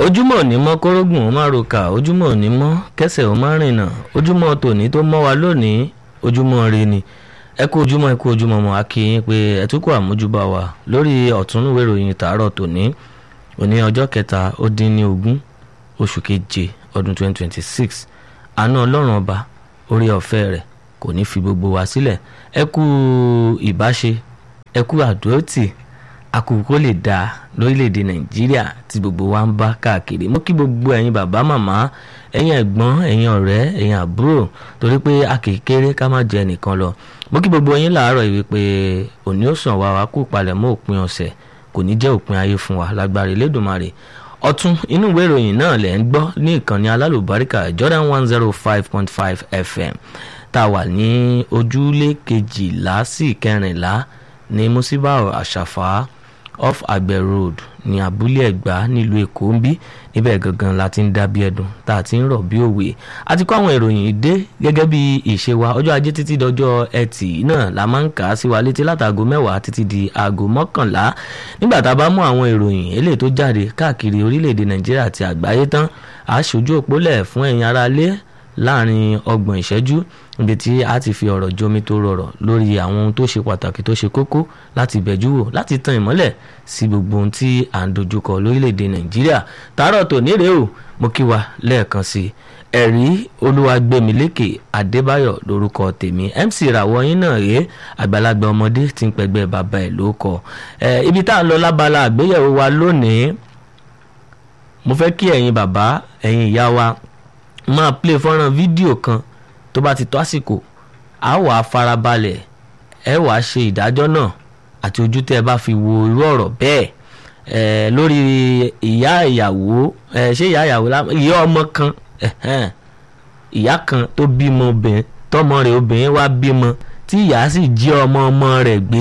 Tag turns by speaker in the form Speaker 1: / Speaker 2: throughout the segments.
Speaker 1: ojúmọ́ òní mọ́ kórógùn ó má roka ojúmọ́ òní mọ́ kẹsẹ̀ ó má rìnà ojúmọ́ tòní tó mọ́ wa lónìí ojúmọ́ re ni ẹ kú ojúmọ́ ẹ kú ojúmọ́ mọ́ akínyìn pé ẹ tún kó àmójúbà wa lórí ọ̀túnúwé ìròyìn tàárọ̀ tòní òní ọjọ́ kẹta ó dín ní ogún oṣù keje ọdún 2026 àánú ọlọ́run ọba orí ọ̀fẹ́ rẹ̀ kò ní fi gbogbo wa sílẹ̀ ẹ kú ìbáṣe ẹ kú àdúrótì àkùkọ lè dáa lórílẹ̀‐èdè nàìjíríà tí gbogbo wa ń bá káàkiri mo kí gbogbo ẹ̀yin bàbá màmá ẹ̀yin ẹ̀gbọ́n ẹ̀yin ọ̀rẹ́ ẹ̀yin àbúrò torí pé a kì í kéré ká má jẹ nìkan lọ mo kí gbogbo yín làárọ̀ yìí pé òní ó sàn wá wa kú palẹ̀ mọ́ òpin ọ̀sẹ̀ kò ní jẹ́ òpin ayé fún wa lágbára Elédùmarè ọ̀tún inú ìwé ìròyìn náà lẹ̀ ń gbọ́ ní ìkànnì alálùbáríkà Jordan one zero five point five FM tá a wà ní ojúlé kejìlá sí ìkẹrìnlá ní musibau àṣàfà off àgbẹ̀ road ní abúlé ẹ̀gbá nílùú èkó ń bí níbẹ̀ gangan la ti ń dá bí ẹdùn tá a ti ń rọ̀ bí òwe a ti kó àwọn ìròyìn dé gẹ́gẹ́ bí ìṣe wa ọjọ́ ajé títí dọjọ́ ẹtì náà la máa ń kà á sí wa létí látàgò mẹ́wàá títí di aago mọ́kànlá nígbà tá a bá mú àwọn ìròyìn eléyìí tó jáde káàkiri orílẹ̀-èdè nàìjíríà àti àgbáyé tán a ṣojú òpólẹ̀ fún ẹ̀yin aráalé láàrin ọgbọ̀n ìṣẹ́jú níbi tí a ti fi ọ̀rọ̀ jomi tó rọrọ̀ lórí àwọn ohun tó ṣe pàtàkì tó ṣe kókó láti bẹ̀jú wò láti tan ìmọ́lẹ̀ sí gbogbo ohun tí à ń dojúkọ lórílẹ̀‐èdè nàìjíríà tààrọ̀ tò nírè o mo kí wa lẹ́ẹ̀kan sí i ẹ̀rí olúwagbèmílékè adébáyọ̀ lórúkọ tèmi mc ìràwọ̀ yín náà rèé àgbàlagbà ọmọdé tí ń pẹ̀gbẹ́ bàbá ẹ̀ ló kọ ibi tá à ń lọ lábala àgbéyẹ̀wò wa lónìí mo fẹ́ kí ẹ̀yin bàbá ẹ̀yin ìyá wa máa play fọ́nrán fídíò kan tó bá ti tó àsìkò á wàá farabalẹ̀ ẹ wàá ṣe ìdájọ́ náà àti ojú tẹ́ ẹ bá fi wo irú ọ̀rọ̀ bẹ́ẹ̀ ẹ lórí ìyá ìyàwó ẹ ṣé ìyá ìyàwó ìyá ọmọ kan ìyá kan tó bímọ obìnrin tọmọ rẹ̀ obìnrin wá bímọ tí ìyá sì jí ọmọ ọmọ rẹ̀ gbé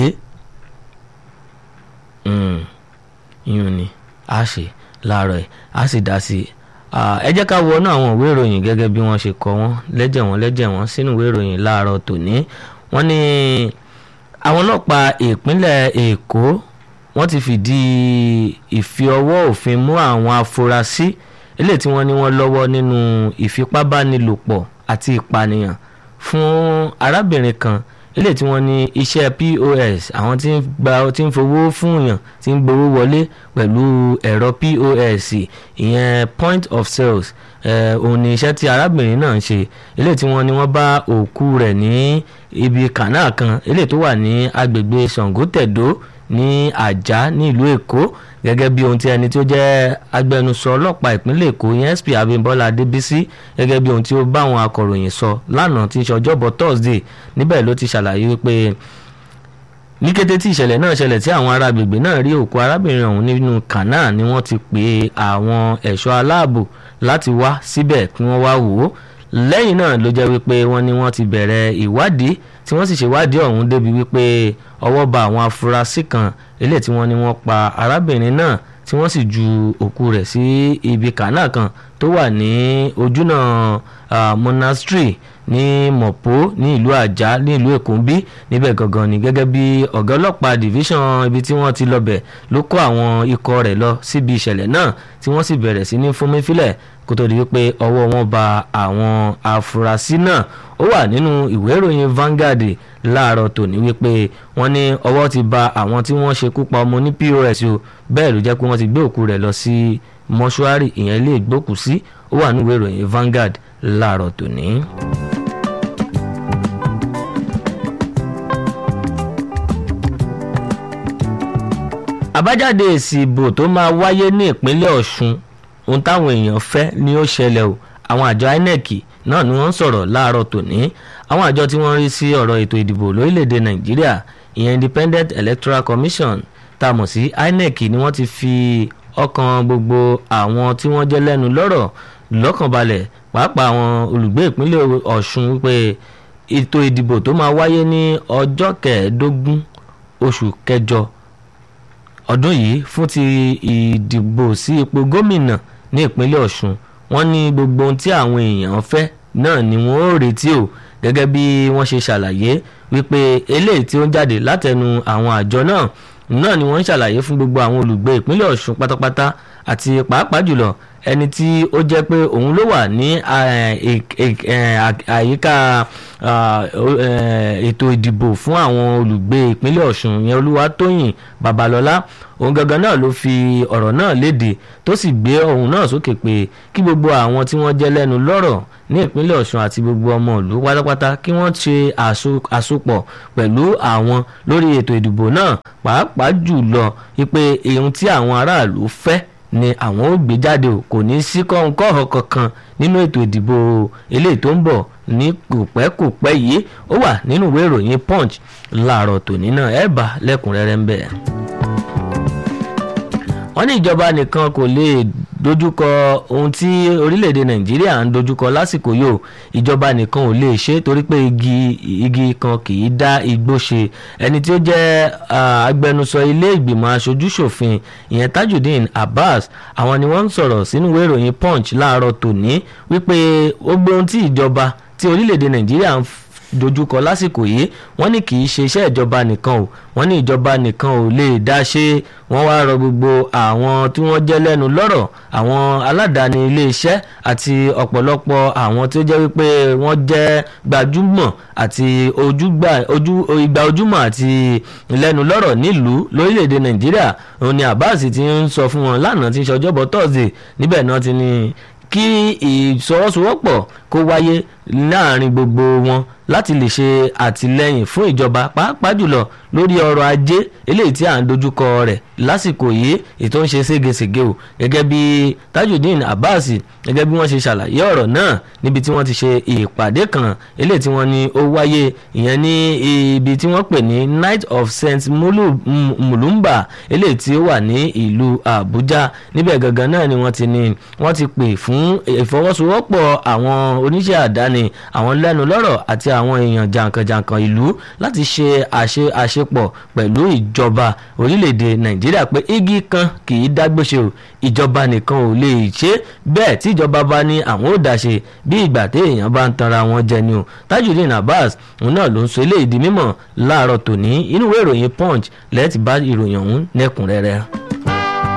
Speaker 1: ìyún ni a ṣe láàárọ̀ ẹ̀ a sì dá sí i ẹ jẹ́ ká wọnú àwọn ìwé ìròyìn gẹ́gẹ́ bí wọ́n ṣe kọ wọ́n lẹ́jẹ̀ wọ́n lẹ́jẹ̀ wọ́n sínú ìwé ìròyìn láàárọ̀ tòní wọ́n ní àwọn ọlọ́pàá ìpínlẹ̀ èkó wọ́n ti fìdí ìfi ọwọ́ òfin mú àwọn afurasí eléyìí tí wọ́n ní wọ́n lọ́wọ́ nínú ìfipábánilòpọ̀ àti ìpànìyàn fún arábìnrin kan eléyìí tí wọ́n ní iṣẹ́ POS àwọn tí ń gba tí ń fowó fún yàn tí ń gbowó wọlé pẹ̀lú ẹ̀rọ POS ìyẹn point of sales òun ni iṣẹ́ tí arábìnrin náà ń ṣe eléyìí tí wọ́n ní wọ́n bá òkú rẹ̀ ní ibi kànáà kan eléyìí tó wà ní agbègbè Ṣàngótẹ̀dó ní àjà ní ìlú Èkó gẹ́gẹ́ bí ohun tí ẹni tí ó jẹ́ agbẹnusọ ọlọ́pàá ìpínlẹ̀ Èkó yẹn SP Abímbọ́lá Adébísí gẹ́gẹ́ bí ohun tí ó bá àwọn akọ̀ròyìn sọ lánàá tí í ṣe ọjọ́bọ̀ Thursday níbẹ̀ ló ti ṣàlàyé wípé ní kété tí ìṣẹ̀lẹ̀ náà ṣẹlẹ̀ tí àwọn ará agbègbè náà rí òkú arábìnrin ọ̀hún nínú kànáà ni wọ́n ti pè àwọn ẹ̀ṣọ́ aláàbò láti wá síbẹ̀ kí wọ́n wá wò ó lẹ́yìn náà ló jẹ́ wípé wọ́n ní wọ́n ti bẹ̀rẹ̀ ìwádìí tí wọ́n sì ṣèwádìí ọ̀hún débi wípé ọwọ́ ba àwọn afurasí kan eléyìí tí wọ́n ní wọ́n pa arábìnrin náà tí wọ́n sì ju òkú rẹ̀ sí ibi kànáà kan tó wà ní ojúnà monastery ní mọ̀pó ní ìlú àjà ní ìlú èkóńbí níbẹ̀ gangan ni gẹ́gẹ́ bí ọ̀gá ọlọ́pàá division ibi tí wọ́n ti lọ́bẹ̀ ló kó àwọn ikọ̀ rẹ̀ lọ síbi ìṣẹ̀lẹ̀ náà tí wọ́n sì bẹ̀rẹ̀ sí ní fúnmífílẹ̀ kó tó di wípé ọwọ́ wọn ba àwọn afurasí náà ó wà nínú ìwé ìròyìn Vanguard láàárọ̀ tòní wípé wọ́n ní ọwọ́ ti ba àwọn tí wọ́n ṣekú pa ọmọ ní POS o bẹ́ẹ̀ ló jẹ́ pé wọ́n ti gbé òkú rẹ̀ lọ sí mọ́ṣúárì ìyẹn ilé ìgbókùsí ó wà nínú ìwé ìròyìn Vanguard láàárọ̀ tòní. àbájáde èsì ìbò tó máa wáyé ní ìpínlẹ̀ Ọ̀ṣun ohun táwọn èèyàn fẹ́ ni ó ṣẹlẹ̀ o àwọn àjọ INEC náà ni wọ́n ń sọ̀rọ̀ láàárọ̀ tòní àwọn àjọ tí wọ́n rí sí ọ̀rọ̀ ètò ìdìbò lórílẹ̀‐èdè Nàìjíríà ìyẹn Independent Electoral Commission tá a mọ̀ sí INEC ni wọ́n ti fi ọkàn gbogbo àwọn tí wọ́n jẹ́ lẹ́nu lọ́rọ̀ lọ́kàn balẹ̀ pàápàá àwọn olùgbé ìpínlẹ̀ Ọ̀ṣun wípé ètò ìdìbò tó máa wáyé ní ọjọ́ kẹẹ̀ẹ́dógún oṣù kẹjọ ọdún yìí fún ti ìdìbò sí ipò gómìnà ní ìpínlẹ̀ Ọ̀ṣun wọ́n ní gbogbo ohun tí àwọn èèyàn fẹ́ náà ni wọ́n ó retí o gẹ́gẹ́ bí wọ́n ṣe ṣàlàyé wípé eléyìí tí ó ń jáde látẹnu àwọn àjọ náà náà ni wọ́n ń ṣàlàyé fún gbogbo àwọn olùgbé ìpínlẹ̀ Ọ̀ṣun pátápátá àti pàápàá jùlọ ẹni tí ó jẹ́ pé òun ló wà ní àyíká ètò ìdìbò fún àwọn olùgbé ìpínlẹ̀ ọ̀ṣun yẹn olúwatóyìn babalọ́lá òun gangan náà ló fi ọ̀rọ̀ náà léde tó sì gbé ohun náà sókè pé kí gbogbo àwọn tí wọ́n jẹ́ lẹ́nu lọ́rọ̀ ní ìpínlẹ̀ ọ̀ṣun àti gbogbo ọmọ ìlú pátápátá kí wọ́n ṣe àsopọ̀ pẹ̀lú àwọn lórí ètò ìdìbò náà pàápàá jùlọ wípé ohun tí àwọn aráàlú fẹ́ ni àwọn ò gbé jáde o kò ní sí kọ́ńkọ́họ kankan nínú ètò ìdìbò eléyìí tó ń bọ̀ ní kòpẹ́kòpẹ́ yìí ó wà nínú ìwé ìròyìn punch láàárọ̀ tòní náà ẹ̀ bá lẹ́kùnrẹ́rẹ́ ń bẹ̀ wọ́n ní ìjọba nìkan kò lè dojúkọ ohun tí orílẹ̀-èdè nàìjíríà ń dojúkọ lásìkò yóò ìjọba nìkan ò lè ṣe torí pé igi igi kan kì í dá igbó ṣe ẹni tí ó jẹ́ agbẹnusọ ilé ìgbìmọ̀ aṣojúṣòfin ìyẹn tajudeen abbas àwọn ni wọ́n ń sọ̀rọ̀ sínú ìwé ìròyìn punch láàárọ̀ tòní wípé ó gbé ohun tí ìjọba tí orílẹ̀-èdè nàìjíríà ń dojúkọ lásìkò yìí wọ́n ní kì í ṣe iṣẹ́ ìjọba nìkan o wọ́n ní ìjọba nìkan ò lè dá ṣe wọ́n wá rọ gbogbo àwọn tí wọ́n jẹ́ lẹ́nu lọ́rọ̀ àwọn aládàáni iléeṣẹ́ àti ọ̀pọ̀lọpọ̀ àwọn tí ó jẹ́ wípé wọ́n jẹ́ gbajúmọ̀ àti ìgbà ojúmọ̀ àti lẹ́nu lọ́rọ̀ nílùú lórílẹ̀‐èdè nàìjíríà òun ni abbas ti ń sọ fún wọn lánàá tí ń ṣọjọ́bọ̀ thursday níbẹ̀ náà ti ní kí ìsọwọ́sowọ́pọ̀ kó wáyé láàrin gbogbo wọn láti lè ṣe àtìlẹyìn fún ìjọba pàápàá jùlọ lórí ọrọ̀ ajé eléyìí tí à ń dojúkọ rẹ̀ lásìkò yìí ètò ń ṣe ségesège o gẹ́gẹ́ bí tajudeen abbas gẹ́gẹ́ bí wọ́n ṣe ṣàlàyé ọ̀rọ̀ náà níbi tí wọ́n ti ṣe ìpàdé kan eléyìí tí wọ́n ní ó wáyé ìyẹn ní ibi tí wọ́n pè ní night of st mulumba eléyìí tí ó wà ní ìlú àbújá níbẹ̀ gangan náà ni wọ́n ti ní wọ́n ti pè fún ìfọwọ́sowọ́pọ̀ àwọn oníṣẹ́ àdáni àwọn lẹ́nu lọ́rọ̀ àti àwọn èèyàn jàǹkànjàǹkàn ìlú láti ṣe àṣe àṣepọ̀ pẹ̀lú ìjọba orílẹ̀-èdè nàìjíríà pé igi kan kì í dágbéṣe o ìjọba nìkan ò lè ṣe bẹ́ẹ̀ tí ìjọba bá ní àwọn ò dáṣe bí ìgbà tí èèyàn bá ń tanra wọn jẹ ni o tajudeen abbas òun náà ló ń sọ eléyìí di mímọ̀ láàárọ̀ tòní inú ìwé ìròyìn punch lẹ́ẹ̀tì bá ìròyìn ọ̀hún lẹ́kùnrẹ́rẹ́.